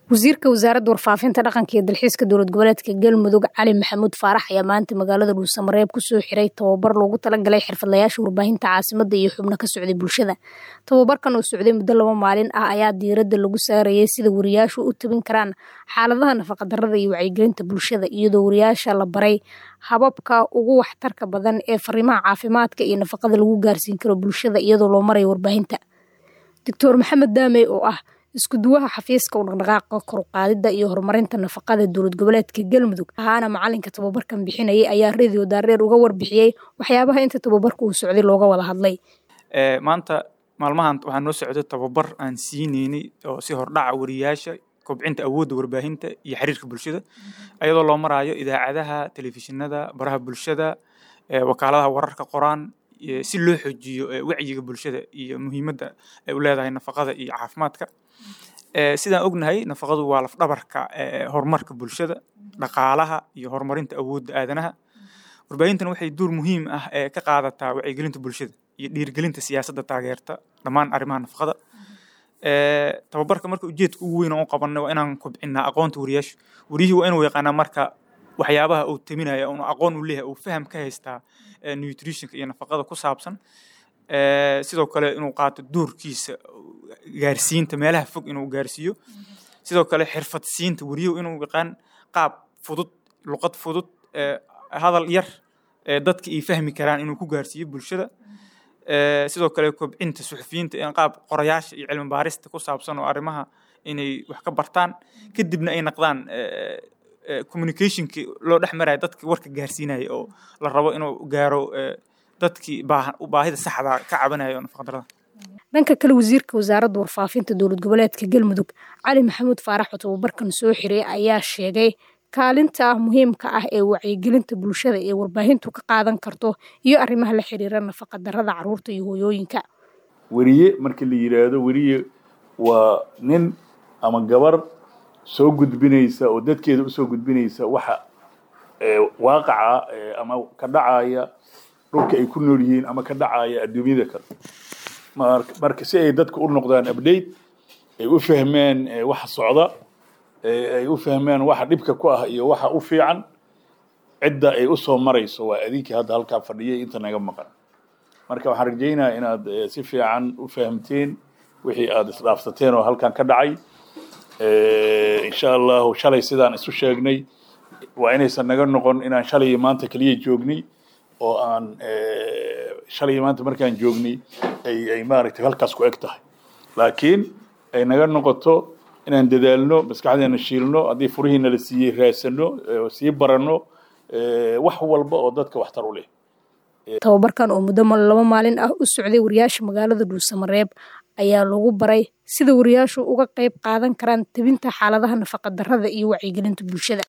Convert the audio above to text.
wasiirka wasaaradda warfaafinta dhaqanka iyo dalxiiska dowlad goboleedka galmudug cali maxamuud faarax ayaa maanta magaalada dhuusamareeb kusoo xiray tababar loogu talagalay xirfadlayaasha warbaahinta caasimada iyo xubno ka socday bulshada tababarkan oo socday muddo laba maalin ah ayaa diiradda lagu saarayay sida wariyaashu u tabin karaan xaaladaha nafaqadarrada iyo wacyigelinta bulshada iyadoo wariyaasha la baray hababka ugu waxtarka badan ee fariimaha caafimaadka iyo nafaqada lagu gaarsiin karo bulshada iyadoo loo marayo warbaahinta doctor maxamed daamey oo ah isku duwaha xafiiska u dhaqdhaqaaqa koruqaadida iyo horumarinta nafaqada dowlad goboleedka galmudug ahaana macalinka tababarkan bixinayay ayaa radio daareer uga warbixiyey waxyaabaha inta tababarka uu socday looga wada hadlay maanta maalmahan waxaa noo socday tababar aan siineynay oo si hordhaca wariyaasha kobcinta awoodda warbaahinta iyo xiriirka bulshada iyadoo loo maraayo idaacadaha telefishinada baraha bulshada wakaaladaha wararka qoraan si loo xoojiyo wacyiga bulshada iyo muhiimadda ay u leedahay nafaqada iyo caafimaadka sidaan ognahay nafaqadu waa lafdhabarka horumarka bulshada dhaqaalaha iyo horumarinta awoodda aadanaha warbaahintana waxay duur muhiim ah ka qaadataa wacyigelinta bulshada iyo dhiirigelinta siyaasadda taageerta dhammaan arrimaha nafaqada tababarka marka ujeedka ugu weyn oo u qabanay waa inaan kobcinaa aqoonta wariyaasha wariyihii waa inuu yaqaanaa marka waxyaabaha uu taminaya unu aqoon u leeyahay uu faham ka haystaa nutritionka iyo nafaqada ku saabsan sidoo kale inuu qaato doorkiisa gaarsiinta meelaha fog inuu gaarsiiyo sidoo kale xirfad siinta wariyuhu inuu yaqaan qaab fudud luqad fudud hadal yar dadka ay fahmi karaan inuu ku gaarsiiyo bulshada sidoo kale kobcinta suxufiyiinta in qaab qorayaasha iyo cilmi baarista ku saabsan oo arrimaha inay wax ka bartaan kadibna ay naqdaan communicationki loo dhex maraya dadki warka gaarsiinaya oo la rabo inuu gaaro dadkii baahida saxda ka cabanaya oo nafaqadarada dhanka kale wasiirka wasaaradda warfaafinta dowlad goboleedka galmudug cali maxamuud faarax oo tababarkan soo xiray ayaa sheegay kaalinta muhiimka ah ee wacyigelinta bulshada ee warbaahintu ka qaadan karto iyo arrimaha la xiriira nafaqadarrada caruurta iyo hooyooyinka weriye markii la yidhaahdo weriye waa nin ama gabar soo gudbinaysa oo dadkeeda usoo gudbinaysa waxa waaqaca ama ka dhacaya dhulka ay ku nool yihiin ama ka dhacaya adduunyada kale marka si ay dadka u noqdaan update ay u fahmeen waxa socda ay u fahmeen waxa dhibka ku ah iyo waxa u fiican cidda ay usoo marayso waa adinkii hadda halkaa fadhiyay inta naga maqan marka waxaan rajaynayaa inaad si fiican u fahamteen wixii aada isdhaafsateen oo halkan ka dhacay insha allahu shalay sidaan isu sheegnay waa inaysan naga noqon inaan shalay iyo maanta keliya joognay oo aan shalay iyo maanta markaan joognay ay ay maaragtay halkaas ku eg tahay laakiin ay naga noqoto inaan dadaalno maskaxdeena shiilno haddii furihiina la siiyey raasano sii baranno wax walba oo dadka waxtar u leh tababarkan oo muddo laba maalin ah u socday wariyaasha magaalada dhuusamareeb ayaa lagu baray sida wariyaashu uga qayb qaadan karaan tabinta xaaladaha nafaqadarrada iyo wacyigelinta bulshada